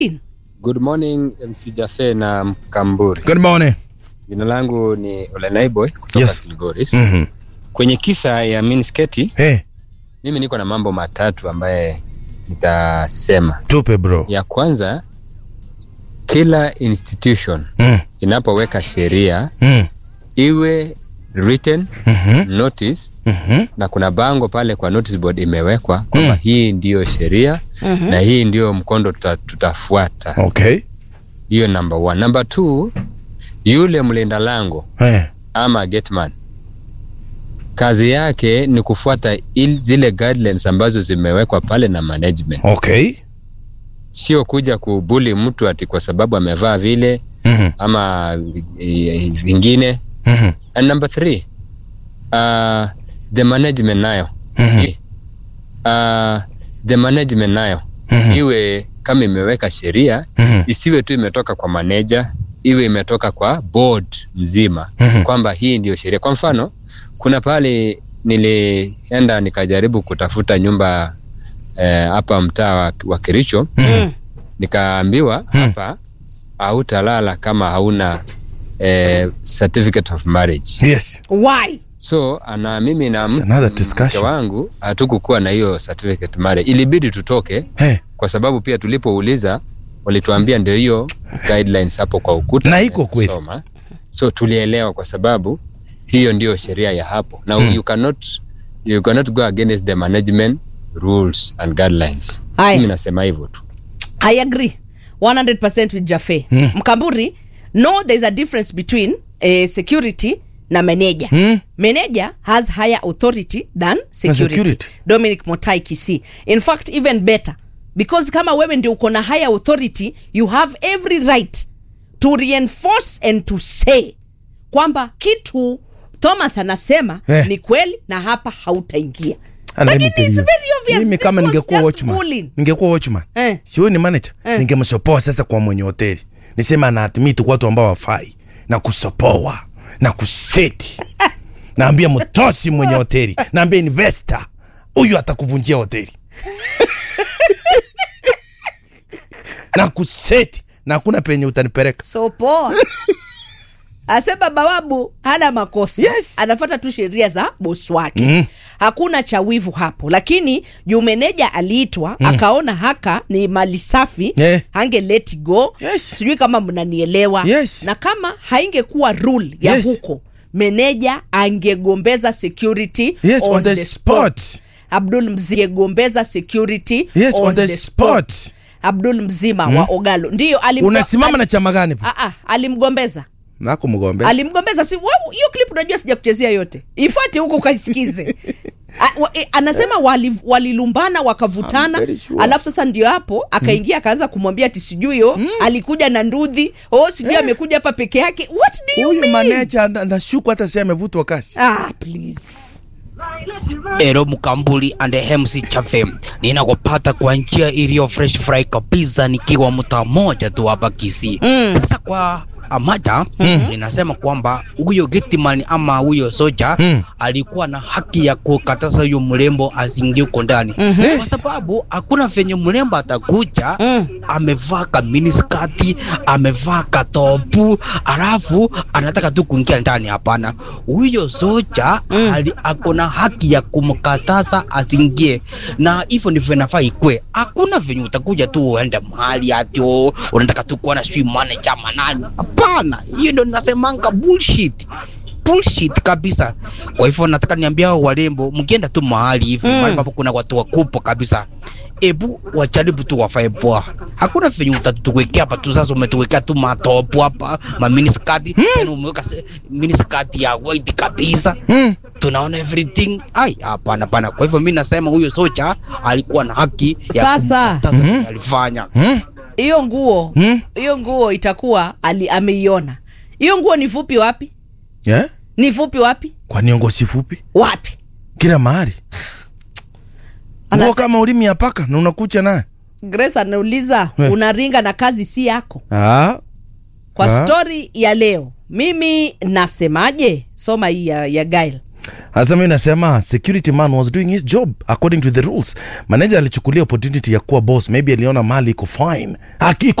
Good morning MC Jafe na Mkamburi. Good morning. Jina langu ni Olenaiboy kutoka Yes. Kilgoris. Mhm. Kwenye kisa ya minisketi, Hey, mimi niko na mambo matatu ambaye nitasema. tupe bro. Ya kwanza, kila institution Mm. inapoweka sheria Mm. iwe written Mhm. notice Mhm. na kuna bango pale kwa notice board imewekwa kwamba Mm. hii ndiyo sheria na hii ndiyo mkondo tuta, tutafuata. Okay. Hiyo number one. Number two, yule mlinda lango Hey. ama gateman kazi yake ni kufuata il, zile guidelines ambazo zimewekwa pale na management, Okay. sio kuja kubuli mtu ati kwa sababu amevaa vile Mhm. ama eh, vingine. Mhm. And number three, uh, the management nayo Mhm. uh, the management nayo Mhm. iwe kama imeweka sheria Mhm. isiwe tu imetoka kwa manager, iwe imetoka kwa board nzima Mhm. kwamba hii ndio sheria. Kwa mfano, kuna pale nilienda nikajaribu kutafuta nyumba eh, hapa mtaa wa, wa Kericho, Mhm. nikaambiwa Hmm. hapa hautalala kama hauna eh, certificate of marriage. Yes. Why? So ana mimi na It's m- another mke discussion. wangu hatukukuwa na hiyo certificate marriage, ilibidi tutoke Hey. kwa sababu pia tulipouliza walituambia ndio hiyo guidelines hapo kwa ukuta Na iko tunaweza kweli. soma. so tulielewa kwa sababu hiyo ndio sheria ya hapo na Mm. you cannot you cannot go against the management rules and guidelines Haya. mimi nasema hivyo tu I agree 100% with Jafe. Mm. Mkamburi, no there's a difference between uh, security na manager. Mm. Manager has higher authority than security. security. Dominic Motai Kisi. In fact even better because kama wewe ndio uko na higher authority you have every right to reinforce and to say kwamba kitu Thomas anasema Eh. ni kweli na hapa hautaingia. And let me Lakini tell it's you, very obvious. Mimi This kama was ningekuwa just watchman, bullying. ningekuwa watchman. Eh. Si wewe ni manager, Eh. ningemsopoa sasa kwa mwenye hoteli. Nisema ana admit watu ambao wafai na kusopoa na kuseti. Naambia mtosi mwenye hoteli, naambia investor huyu atakuvunjia hoteli. na kuseti na hakuna penye utanipeleka. so poa asema bawabu hana makosa Yes. anafuata tu sheria za bosi wake Mm. hakuna cha wivu hapo lakini juu meneja aliitwa akaona haka ni mali safi Eh. hange let go Yes. sijui kama mnanielewa Yes. na kama haingekuwa rule ya Yes. huko meneja angegombeza security Yes, on the spot. abdul mzingegombeza security Yes, on the spot. abdul mzima wa ogalo ndiyo alimgo- Unasimama na chama gani? Ah, ah, alimgombeza Nako mgombe. alimgombeza si wewe, hiyo clip unajua sija kuchezea yote ifuate huko ukaisikize A- wa- e, anasema wali- walilumbana I'm wakavutana very sure. alafu sasa ndio hapo akaingia akaanza kumwambia ati sijui yo alikuja na ndudhi o sijui amekuja hapa peke yake what do you Huyu mean manager na- nashuku hata si amevutwa kasi. ah please Ero Mkambuli and MC Chafe, ninakupata kwa njia iliyo fresh fry kabisa, nikiwa mtaa moja tu hapa Kisii. Mm. Sasa kwa amada ninasema kwamba huyo gitman ama huyo soja Mm. alikuwa na haki ya kukataza huyo mrembo asiingie huko ndani Mhm. kwa sababu hakuna venye mrembo atakuja Mm. amevaa kaminiskati amevaa katopu alafu anataka tu kuingia ndani. Hapana, huyo soja Mm. ali ako na haki ya kumkataza asiingie, na hivyo ndivyo inafaa ikwe. Hakuna venye utakuja tu uende mahali ati oh, unataka tu kuona sijui manager manani. Hapana, hiyo ndo nasemanga bullshit bullshit kabisa. Kwa hivyo nataka niambia hao warembo, mkienda tu mahali hivi Mm. mahali ambapo kuna watu wakubwa kabisa, ebu wajaribu tu wafae poa. Hakuna venye utatuwekea hapa tu sasa, umetuwekea tu matopu hapa maminiskati tena umeweka se- miniskati ya white kabisa Mm. tunaona everything. Ai, hapana hapana. Kwa hivyo mimi nasema huyo socha alikuwa na haki ya Sasa. kumkataza Mhm. kenye alifanya. Mm. hiyo nguo Mm. hiyo nguo itakuwa ali ameiona hiyo nguo ni fupi wapi Yeah? ni fupi wapi Kwa niongo si fupi? wapi Kila mahali. Anase- Nguo kama ulimi ya paka na unakucha naye. grace anauliza Eh. unaringa na kazi si yako Ah. kwa Ah. stori ya leo mimi nasemaje soma hii ya, ya gail hasa mi nasema security man was doing his job according to the rules manager alichukulia opportunity ya kuwa boss maybe aliona mali iko fine Aki-